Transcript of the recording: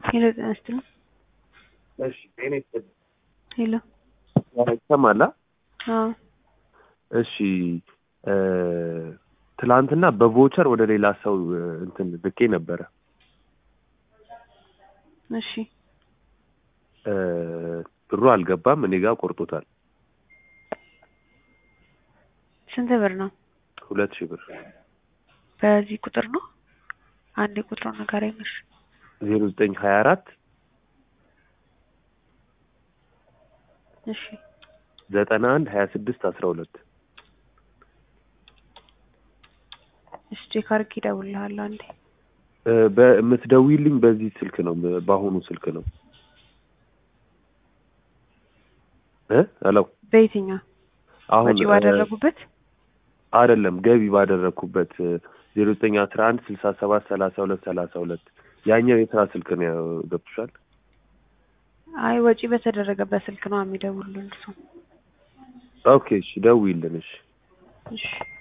ሄሎ ጤና ይስጥልኝ። እሺ ጤና ይስጥልኝ። ሄሎ ይሰማላ? አዎ እሺ እ ትላንትና በቮቸር ወደ ሌላ ሰው እ እንትን ልኬ ነበረ እሺ እ ብሩ አልገባም፣ እኔ ጋር ቆርጦታል። ስንት ብር ነው? ሁለት ሺህ ብር በዚህ ቁጥር ነው? አንድ ቁጥሩ ንገረኝ። እሺ ዜሮ ዘጠኝ ሀያ አራት እሺ ዘጠና አንድ ሀያ ስድስት አስራ ሁለት እሺ ቼክ አድርጌ እደውልልሃለሁ አንዴ። እ በምትደውይልኝ በዚህ ስልክ ነው፣ በአሁኑ ስልክ ነው እ ሄሎ በየትኛው አሁን ወጪ ባደረጉበት? አይደለም ገቢ ባደረግኩበት ዜሮ ዘጠኝ አስራ አንድ ስልሳ ሰባት ሰላሳ ሁለት ሰላሳ ሁለት ያኛው የስራ ስልክ ነው ገብቶሻል? አይ ወጪ በተደረገበት ስልክ ነው የሚደውሉልን እርሱ። ኦኬ እሺ ደውይልን እሺ እሺ